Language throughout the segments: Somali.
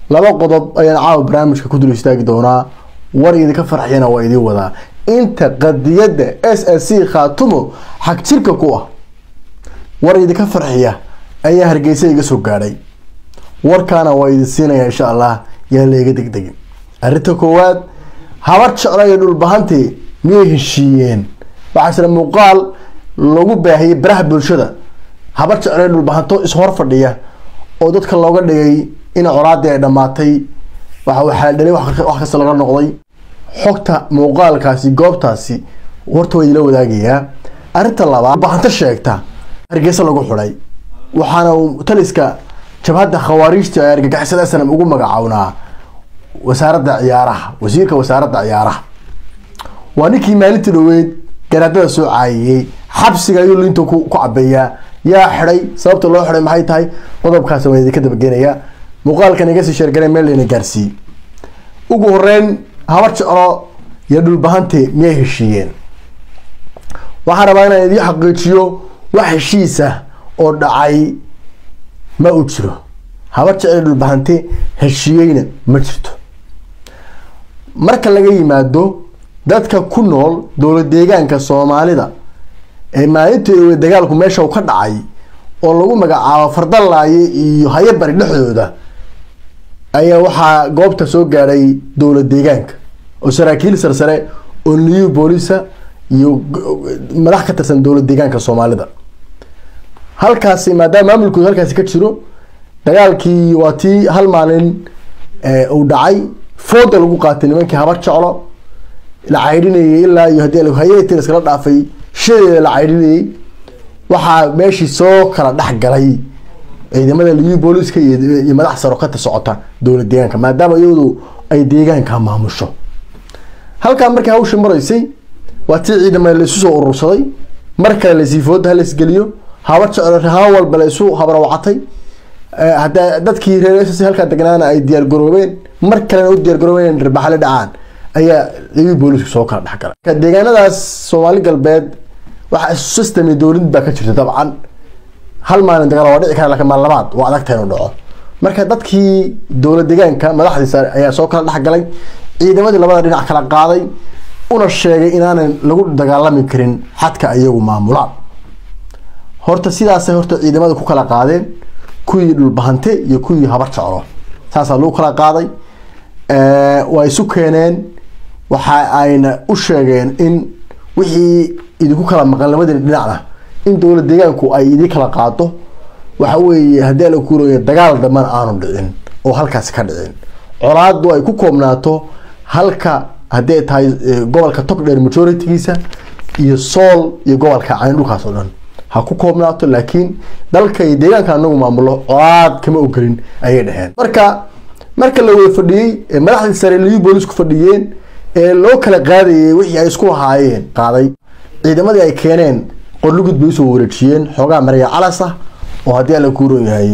laba qodob ayaan caawa barnaamijka ku dul istaagi doonaa war idinka farxiyana waa idiin wadaa inta qadiyadda s s c khaatumo xag jirka ku ah war idinka farxiya ayaa hargeysa iga soo gaadhay warkaana waa idin siinaya insha allah yaa layga degdegin arrinta koowaad habar jeclo iyo dhulbahantii miyay heshiiyeen waxaa jira muuqaal lagu baahiyey baraha bulshada habar jeclo iyo dhulbahanto ishor fadhiya oo dadka looga dhigay in colaadii ay dhammaatay waxa waxaa dhalay wax kasta laga noqday xogta muuqaalkaasi goobtaasi horta waa idila wadaagayaa arrinta labaad dhulbahanto sheegta hargeysa lagu xidhay waxaana uu taliska jabhadda khawaariijta ee argagixisada snam ugu magacawnaa wasaaradda ciyaaraha wasiirka wasaaradda ciyaaraha waa ninkii maalintii dhaweyd garaadada soo caayiyey xabsiga ayuu linta ku cabeeyaa yaa xidhay sababta loo xidhay maxay tahay qodobkaas waan idinka dabageenayaa muuqaalkan iga sii sheergaray meel layna gaarsiiyey ugu horeyn habar jeclo iyo dhulbahante miyay heshiiyeen waxaan rabaa inaan idiin xaqiijiyo wax heshiisa oo dhacay ma u jiro habar jecel dhulbahante heshiiyeyna ma jirto marka laga yimaado dadka ku nool dowlad deegaanka soomaalida ee maalintii dagaalku meesha ka dhacay oo lagu magacaabo fardalaaye iyo hayabari dhexdooda ayaa waxaa goobta soo gaadhay dowlad deegaanka oo saraakiil sarsare oo liyu boolisa iyo madax ka tirsan dowlad deegaanka soomaalida halkaasi maadaama maamulkooda halkaasi ka jiro dagaalkii waa tii hal maalin uu dhacay fooda lagu qaatay nimankii habar jeclo la caydhinayay ilaa iyo haddii hay-ati iskala dhaafay shadeeda la caydhinayay waxaa meeshii soo kala dhex galay ciidamada liyu booliska iyo madax saro kata socota dowlad deegaanka maadaama iyadu ay deegaanka maamusho halkaa markii hawsha maraysay waa tii ciidama laisu soo urursaday mar kale lasii fooda halaisgeliyo habar jeclo rahaan walba la isu habrawacatay hada dadkii reer s halkaa degnaana ay diyaar garoobeen mar kalena u diyaar garoobeen in dhirbaxale dhacaan ayaa liyu boolisku soo kala dhexgalay deegaanadaas soomaali galbeed waxa system dowlad baa ka jirta dabcan hal maalin dagaal waa dhici kara lakin maal labaad waa adagta inuu dhaco marka dadkii dowlad deegaanka madaxdiisa ayaa soo kala dhexgalay ciidamadii labada dhinac kala qaaday una sheegay inaanan lagu dagaalami karin xadka iyagu maamulaan horta sidaasay horta ciidamada ku kala qaadeen kuwii dhulbahante iyo kuwii habar jeclo saasaa lagu kala qaaday waa isu keeneen waxa ayna u sheegeen in wixii idinku kala maqan labadii dhinacna in dowlad deegaanku ay idin kala qaado waxa weeye haddii ala kuuraya dagaal dambana aanu dhicin oo halkaasi ka dhicin colaadu ay ku koobnaato halka haddii ay tahay gobolka togdheer majoritigiisa iyo sool iyo gobolka cayn dhulkaas oo dhan ha ku koobnaato laakiin dalka iyo deegaanka anagu maamulo colaad kama ogelin ayay dheheen marka marka la wada fadhiyey ee madaxdii sare liyu boolisku fadhiyeen ee loo kala qaadayay wixii ay isku ahaayeen qaaday ciidamadii ay keeneen qorlugud bay usoo wareejiyeen xoogaa maraya calas ah oo haddii ala kuuron yahay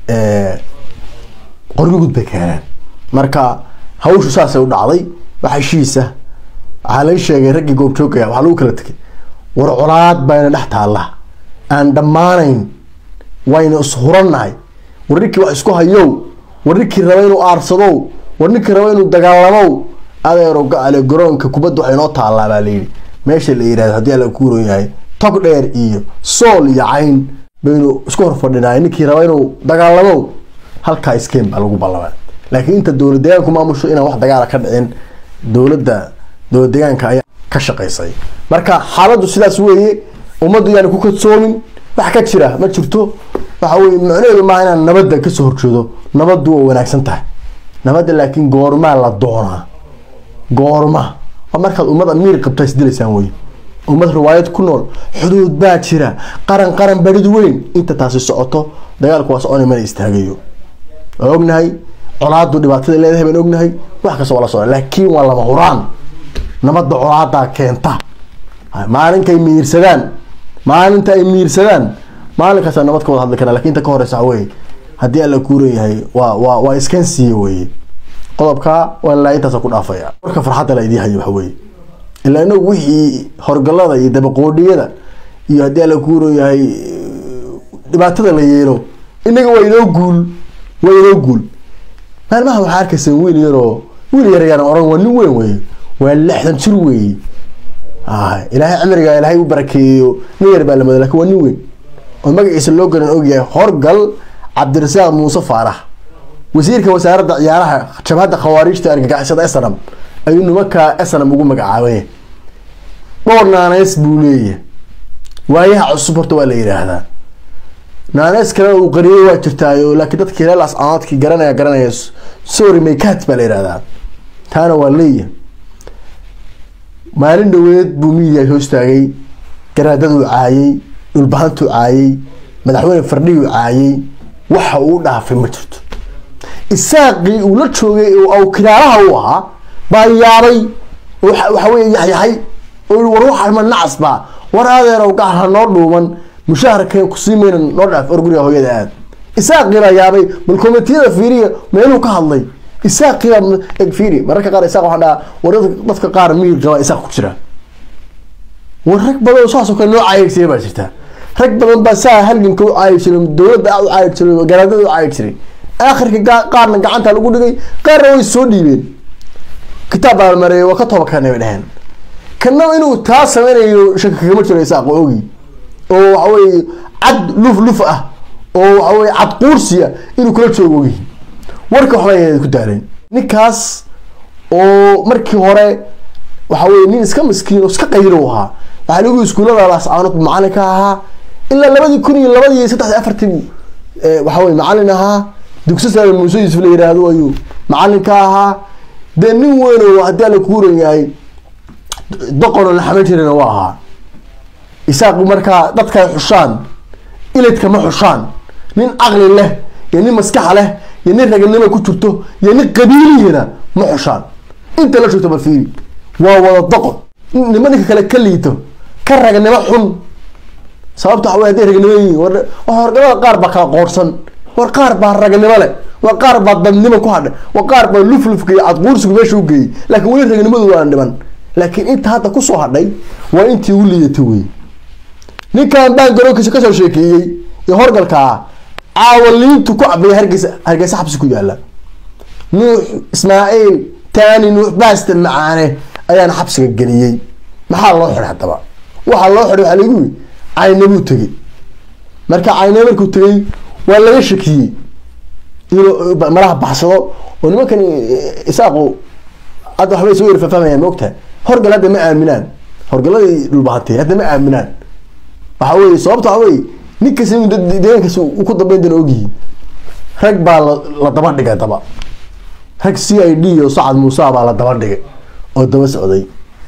qorlugud bay keeneen marka hawshu saasay u dhacday wax heshiisa waxaa laga sheegay raggii goobjoogaya waxaa lagu kala tegay war colaad bayna dhex taalla aan dhammaanayn wayna ishurannahay war ninkii wax isku hayow war ninkii raba inuu aarsadow war ninkii raba inuu dagaalamow adeero gacale garoonka kubadda waxay noo taallaa baa layidhi meesha la yihahdo haddii ala kuuron yahay tog dheer iyo sool iyo cayn baynu isku horfadhinaay ninkii raba inuu dagaalamow halkaa iskeen baa lagu ballamay laakiin inta dowlad deegaanku maamusho inaan wax dagaala ka dhicin dowladda dowlad deegaanka ayaa ka shaqaysay marka xaaladdu sidaas weeye ummaddu yaani ku kadsoomin wax ka jira ma jirto waxa weye macnaheedu maaha inaan nabadda kasoo horjeedo nabaddu waa wanaagsan tahay nabadda laakiin goormaa la doonaa goorma waa markaad ummad amiir qabta isdilaysaan wey ummad riwaayad ku nool xuduud baa jira qaran qaran barid weyn inta taasi socoto dagaalku waa socona mana istaagayo waa ognahay colaadu dhibaatada leedahay baan ognahay wax kasta waa la socda laakiin waa lama huraan nabadda colaadaa keenta maalinkay miirsadaan maalinta ay miirsadaan maalinkaasa nabad ka wada hadli karaa lakin inta ka horeysa wey haddii alla kuuran yahay waa waa waa iskan siiye weye qodobka waa ilaa intaasa ku dhaafaya marka farxadda la idii hayo waxa weye ilaa inagu wixii horgalada iyo dabaqoodhiyada iyo haddii alla kuuran yahay dhibaatada la yeelo inaga waa inoo guul waa inoo guul maalmaha waxaa arkaysa wiil yaroo wiil yar yar oran waa nin weyn wey waa lixdan jir weeye ilaahay cimriga ilaahay u barakeeyo nin yar baa lamada lakin waa nin weyn oo magaciisa loo garan ogyahay horgal cabdirasaaq muuse faarax wasiirka wasaaradda ciyaaraha jabhadda khawaariijta argagixisada snam ayuu nimankaa snam ugu magacaabay dhowr naaneys buu leeyahay waayaha cusub horta waa la yidhaahdaa naaneys kalena uu qariyay waa jirtaayo laakiin dadkii reelaas aadkii garanaya garanaya sorry maykat baa la yidhahdaa taana waa leeyahay maalin dhaweed buu miidiya hoostaagay garaadaduu caayay dhulbahantuu caayay madaxweyne fardhiyuu caayay waxa uu dhaafay ma jirto isaaqii uu la joogay aw kiraalaha u ahaa baa yaabay waxa weye yaxyahay oo war waxa ma nacas baa war adeerow gacal ha noo dhuuman mushaharkeen kusii mayna noo dhaaf or guriga hooyada aad isaaqii baa yaabay bal komitiyada fiiriya meeluu ka hadlay isaaqii baa eg fiiri mararka qaar isaaq waxaan dhahaa war dadka qaar miyir qaba isaaq ku jira war rag badan oo saasoo kale noo caayir jiray baa jirta rag badan baa saa halganka u caayir jiray dowladda u caayir jiray garaadada u caayir jiray aakhirka qaarna gacanta lagu dhigay qaarna way soo dhiibeen kitaab baa mareeyay waa ka toba kanay bay dheheen kana inuu taa sameynayo shaka kagama jiro isaaq oo ogi oo waxa weye cad luf luf ah oo waxa weye cad quursiya inuu kula joogo ogi warka waxba ku daaleen ninkaas oo markii hore waxa weye nin iska miskiin oo iska qaylo ahaa waxaa lagu iskuullada laascaanood macalin ka ahaa ilaa labadii kun iyo labadii iyo saddexdii afartii waxa weye macalin ahaa dugsi sare muuse yuusuf la yiraahdo ayuu macalin ka ahaa dee nin weyn oo haddii alla kuuran yahay doqonoo la xaman jirana waa ahaa isaaq markaa dadka ay xushaan iladka ma xushaan nin caqli leh iyo nin maskaxa leh iyo nin raganimo ku jirto iyo nin qabiilihina ma xushaan inta la joogto balfiiri waa wada doqon nima ninka kale ka liito ka raganimo xun sababta waxa wey haday raganimo yihiin war horgamada qaar baa kala qoorsan war qaar baa raganimo leh war qaar baa dadnimo ku hadhay war qaar baa luflufka iyo cadquursigu meesha u geeyey laakiin weli raganimadu waan dhiman laakiin inta hadda kusoo hadhay waa intii ugu liidatay wey ninkan baan garoonkiisa kasoo sheekeeyey iyo horgalkaa caawaliintu ku cabaya hargeysa hargeysa xabsi ku yaala nuux ismaaciil taani nuux baaste macaane ayaana xabsiga geliyey maxaa loo xiday haddaba waxaa loo xiday waxaa lagu yiri caynabuu tegey marka cayna markuu tegey waa laga shakiyey inuu malaha baxsado oo nimankan isaaqu hadda waxbay soo yar fahfahamayaan ma ogtahay horgal hadda ma aaminaan horgaladii dhulbahantay hadda ma aaminaan waxa weye sababta waxa weye nin kasta inuu deegaankaas u ku dambeyn doona ogyihiin rag baa la daba dhigay daba rag c i d oo sacad muuse baa la daba dhigay oo daba socday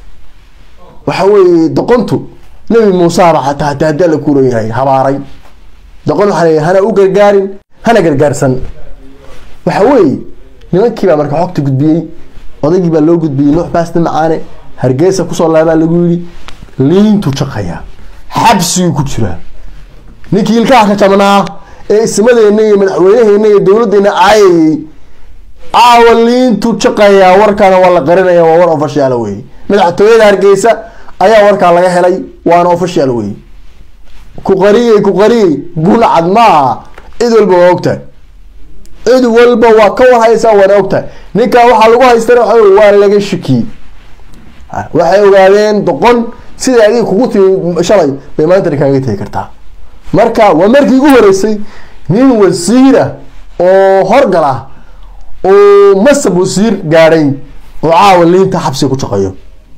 waxa weeye doqontu nebi muuseba xataa hataa haddii alla kuuran yahay habaaray doqon waxaa leeyahay hana u gargaarin hana gargaarsan waxa weeye nimankii baa marka xogta gudbiyey odaygii baa loo gudbiyey nuux baasta macaane hargeysa kusoo laabaa lagu yidhi liintu jaqayaa xabsigii ku jiraa ninkii ilkaha ka jabnaa ee ismadeena iyo madaxweynaheena iyo dowladeena caayayey caawa liintu jaqayaa warkaana waa la qarinaya waa war ofashiyaal wey madaxtooyada hargeysa ayaa warkaa laga helay waana ofashiyaal wey ku qariyey ku qariyey gulcad maaha cid walba waa ogtahay cid walba waa ka warhaysaa waana ogtahay ninkaa waxaa lagu haystana waa waa laga shakiyey waxay ogaadeen doqon sida adiga kugu timi shalay bay maantana kaaga tegi kartaa marka waa markii ugu horeysay nin wasiir ah oo horgal ah oo masab wasiir gaadhay oo caawa liinta xabsiga ku shaqeeyo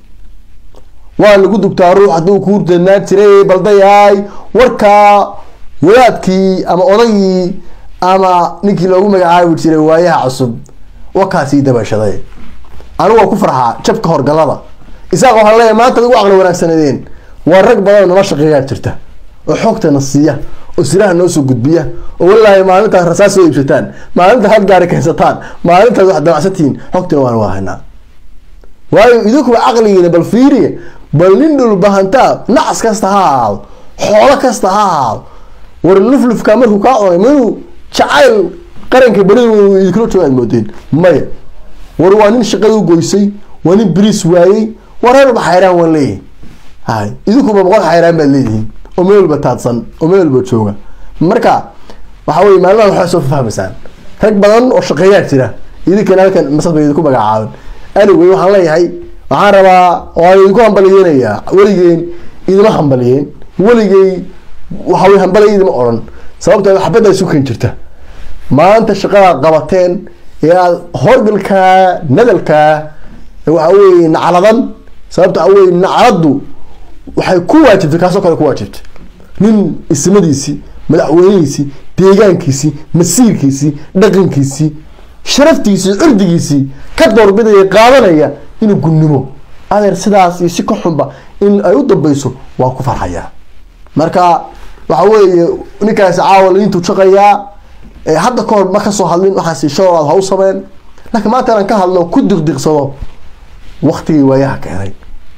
waa lagu dugtaa ruux hadduu kuu danaan jiray baldayahay warkaa wadaadkii ama odaygii ama ninkii loogu magacaabi jiray waayaha cusub wakaasii dabashaday anigu waa ku farxaa jabka horgalada isaaq waxaa leeyahay maanta ugu caqli wanaagsanadeen waa rag badan oo nala shaqeeyaa jirta oo xoogtana siiya oo siraha noo soo gudbiya oo walaahi maalintaas rasaas soo iibsataan maalintaas had gaari keensataan maalintaas wax damacsantihiin xogtina waan waa haynaa waayo idinkuba caqligiina bal fiiriya bal nin dhulbahantaa nacas kasta ha ahaado xoolo kasta ha ahaado war luflufka markuu kaa cunay minuu jacayl qaranka beri idinkula jooga aad moodeen maya war waa nin shaqada u goysay waa nin beriis waayey war reer walba xayraan waan leeyahay hay idinkuba boqol xayraan baad leedihiin oo meel walba taadsan oo meel walba jooga marka waxa weye maalmaha waxaa soo fahmaysaan rag badan oo shaqeeyaa jira idinkana halkan masad bay idinku magacaaban anyway waxaan leeyahay waxaan rabaa waan idinku hambaliyeynayaa weligeen idima hambaliyeen weligey waxa way hambalaya idima odhan sababtoo xabadda isu ken jirta maanta shaqadaad qabateen ee aad horgalkaa nadalkaa waxa weye nacladan sababta waxa weye nacladdu waxay ku waajibtay kaasoo kale ku waajibtay nin ismadiisii madaxweynihiisii deegaankiisii masiirkiisii dhaqankiisii sharaftiisii curdigiisii ka doorbidaya qaadanaya inuu gunnimo adeer sidaas iyo si ka xunba in ay u dambeyso waa ku farxayaa marka waxa weeye ninkaasi caawa laintuu shaqayaa hadda kahor ma kasoo hadlin waxaasi showraad ha u sameen laakiin maanta inaan ka hadlo ku diqdiqsado waktigii waayaha keenay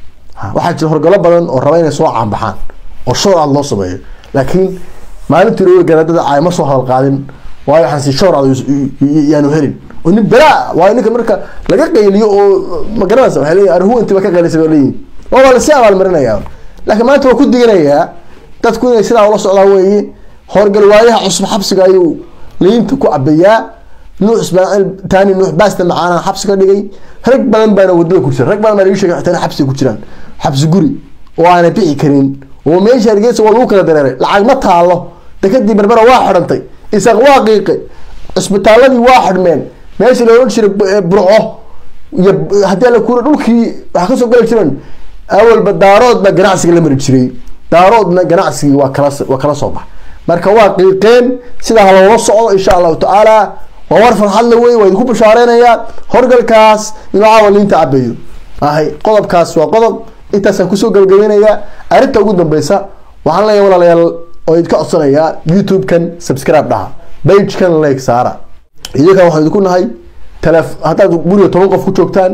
waxaa jira horgalo badan oo raba inay soo caanbaxaan oo showraad loo sameeyo laakiin maalintii roga garaadada caay ma soo hadal qaadin waayo waxaasi showraad yaanu helin oo nin belaa waayo ninka marka laga qayliyo oo magaranaysa waxay leeyihin arhuwanti ba ka qaylisay ba leeyihin oo waa lasii abaalmarinayaa laakiin maanta waa ku diganayaa dadku inay sidaa ula socdaan weeye horgal waayaha cusub xabsiga ayuu liinta ku cabeeyaa nuux ismaaciil taani nuux baasta macaana xabsi ka dhigay rag badan baana wadada ku jira rag badan baa lagu sheegay xitaa in xabsiga ku jiraan xabsi guri oo aanay bixi karin oo meesha hargeysa waa lagu kala dareeray lacag ma taalo dekadii berbera waa xidhantay isaaq waa qiiqay cisbitaaladii waa xidhmeen meeshii la odhan jiray burco iyo haddii ala kuura dhulkii waxa kasoo gali jireen awalba daarood baa ganacsiga la mari jiray daaroodna ganacsigii waa kala waa kala soo bax marka waa qiiqeen sidaa haloola socdo insha allahu tacaala waa war farxadle wey waa idinku bashaareynaya horgalkaas inuu caawa liinta cabeeyo ahay qodobkaas waa qodob intaasaan kusoo gabagabeynaya arrinta ugu dambeysa waxaan leeyahay walaalayaal oo idinka codsanayaa youtube-kan subscribe dhaha bagekan like saara idinkan waxaan idinku nahay tele haddaad guriga toban qof ku joogtaan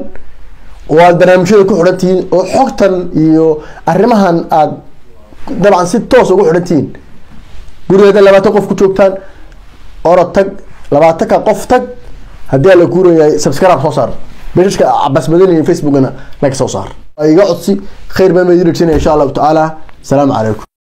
oo aad barnaamijyada ku xidhan tihiin oo xogtan iyo arrimahan aad dabcan si toos ugu xidhan tihiin guriga haddaad labaatan qof ku joogtaan orod tag labaatanka qof tag haddii ala kuurayahay subscribe soo saar beshashka cabas madani facebookana like soo saar iga codsi khayr baan ma idin rajinaya insha allahu tacaala asalaamu calaykum